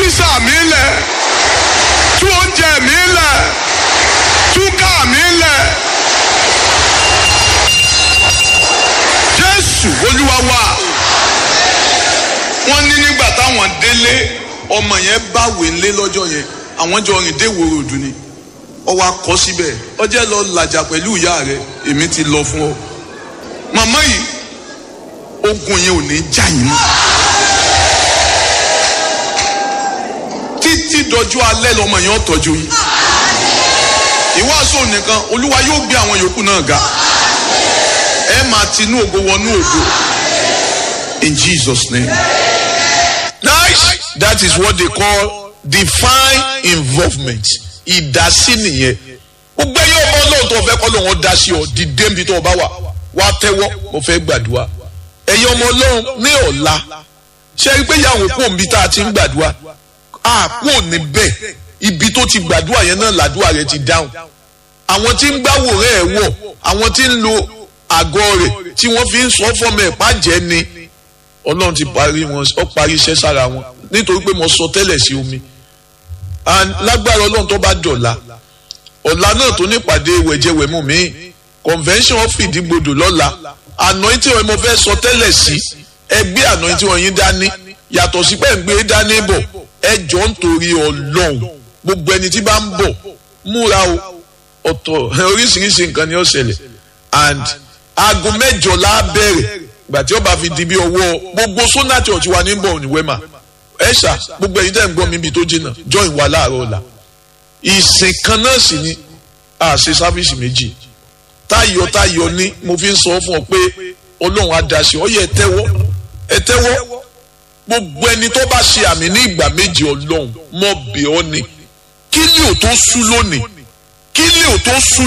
físà mi lẹ̀ tú oúnjẹ mi lẹ̀ tú káà mi lẹ̀. jésù olúwa wa wọ́n ní nígbà táwọn délé ọmọ yẹn báwé ńlé lọ́jọ́ yẹn àwọn jọ rìn dé ìwòrò òdù ni ọwọ́ akọ síbẹ̀ ọjẹ́ lọ làjà pẹ̀lú ìyá rẹ̀ èmi ti lọ fún ọ màmá yìí ogun yẹn ò ní já yín mọ́ títí dọjú alẹ́ lọmọ yẹn ó tọ́jú yín ìwàásù nìkan olúwa yóò gbé àwọn yòókù náà ga ẹ máa tinú ògo wọnú ògo in Jesus name. nice that is what they call divine involvement ìdásí nìyẹn gbogbo ẹyẹ ọmọ ọlọ́run tó fẹ́ kọ́ lóun ó dá sí ọ dìde níbi tó o bá wà wá tẹ́wọ́ mo fẹ́ gbàdúrà ẹ̀yin ọmọ ọlọ́run ní ọ̀la ṣe é pé ìyàwó kò níbi tá a ti ń gbàdúrà a kò níbẹ̀ ibi tó ti gbàdúrà yẹn náà làdúrà rẹ ti dáhùn àwọn tí ń gbàwòrán ẹ̀ wọ̀ àwọn tí ń lo àgọ́ rẹ̀ tí wọ́n fi ń sọ fọ́mọ ẹ̀ pàjẹ́ ni ọlọ́run ti parí wọn ó parí iṣẹ́ sára wọn nítorí pé mo sọ tẹ́lẹ̀ sí omi and lágbára ọlọ́run tó bá dọ̀la ọ̀la náà tó nípàdé wẹ̀jẹ̀wẹ̀mú mi convention of ìdígbodò lọ́la anointing wọn mo fẹ́ sọ tẹ́lẹ̀ sí ẹgbẹ́ anointing wọn yín dání yàtọ̀ sí pé ń gbé dání bọ̀ ẹ jọ ń torí ọlọ́run gbogbo ẹni tí bá ń bọ̀ múra o ọ̀tọ̀ oríṣiríṣi nǹkan ni ó ṣẹlẹ̀ and aago mẹ́jọ la bẹ̀rẹ̀ gbà tí ó bá fi di bí ọwọ́ gbogbo sona church wa ní bọ̀ ní wema ẹ ṣá gbogbo ẹ̀yin tẹ́ ń gbọ́ mi bí tó jìnnà join wa láàárọ̀ ọ̀la ìsìn kan náà sì ni a ṣe sáfíìsì méjì táyọ̀ táyọ̀ ní mo fi ń sọ fún ọ pé ọlọ́run á dá sí ọ yẹ ẹ tẹ́wọ́ ẹ tẹ́wọ́ gbogbo ẹni tó bá ṣe àmì ní ìgbà méjì ọlọ́run mọ̀ bẹ̀ ọ́ ni kí ni ò tó sú lónìí kí ni ò tó sú